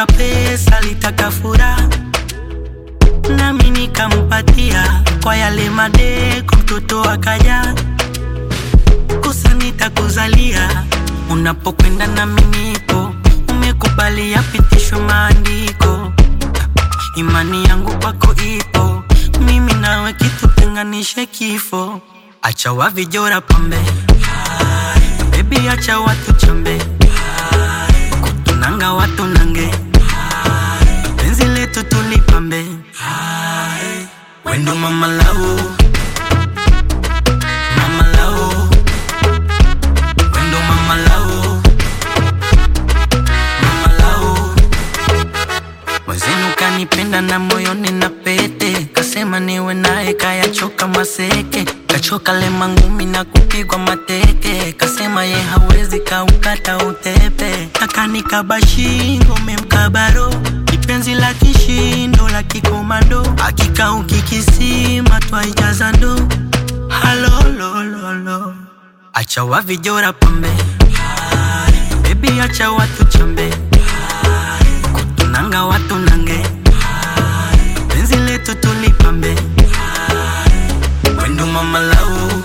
alitaka pesa, alitaka furaha, nami nikampatia kwa yale madeko, mtoto akaja kosa nitakuzalia unapokwenda nami nipo, umekubali yapitishwe maandiko, imani yangu kwako ipo, mimi nawe kitutenganishe kifo. Acha wavijora pambe, baby, acha watu chambe, kutunanga watu nange, penzi letu tulipambe, wendo mama lau, mama lau Wendo mama lao, mama lao. Mwenzenu kanipenda na moyoni na pete, kasema niwe naye, kayachoka maseke, kachoka lema ngumi na kupigwa mateke, kasema ye hawezi kaukata utepe, akanikaba shingo memkabaro kipenzi la kishindo la kikomando, akika ukikisima twaijaza ndo halolololo Acha wavijora pambe, baby, acha watu chambe, kutunanga watu nange, penzi letu tulipambe, wendo mama lau,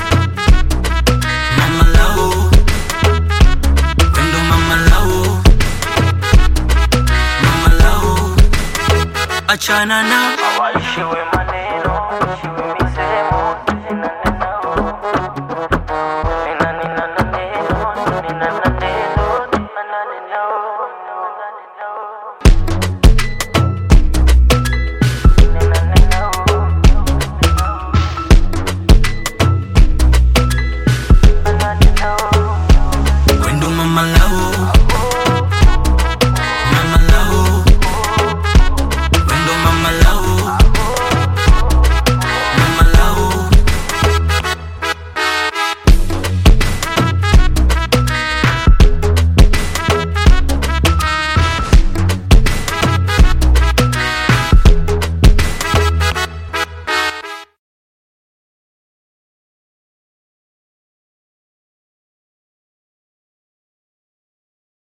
mama lau, wendo mama lau, mama lau, achana na Walishiwe